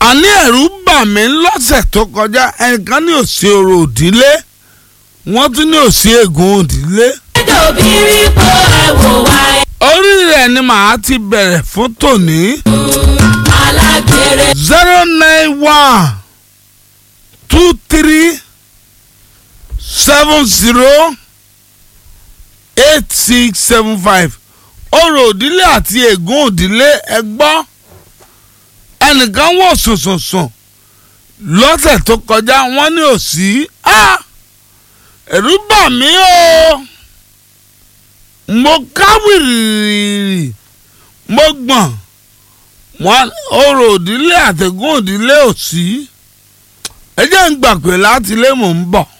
àní ẹ̀rù bà mí lọ́sẹ̀ tó kọjá ẹnìkan ní òsì orò òdílé wọ́n tún ní òsì ègún òdílé. dòbírí po ẹ̀wò wa orí rẹ̀ ni màá ti bẹ̀rẹ̀ fún tòní. alágbèrè zero nine one two three seven zero eight six seven five orò òdílé àti ègún òdílé ẹ gbọ́ ẹnìkan wò sùnsùnsùn lọ́sẹ̀ tó kọjá wọ́n ní òsì á ẹ̀rù bà mí o mo káwìrì mo gbọ̀n wọn orò òdílé àtẹ̀gùn òdílé òsì ẹ jẹ́ ń gbà pé láti ilé mò ń bọ̀.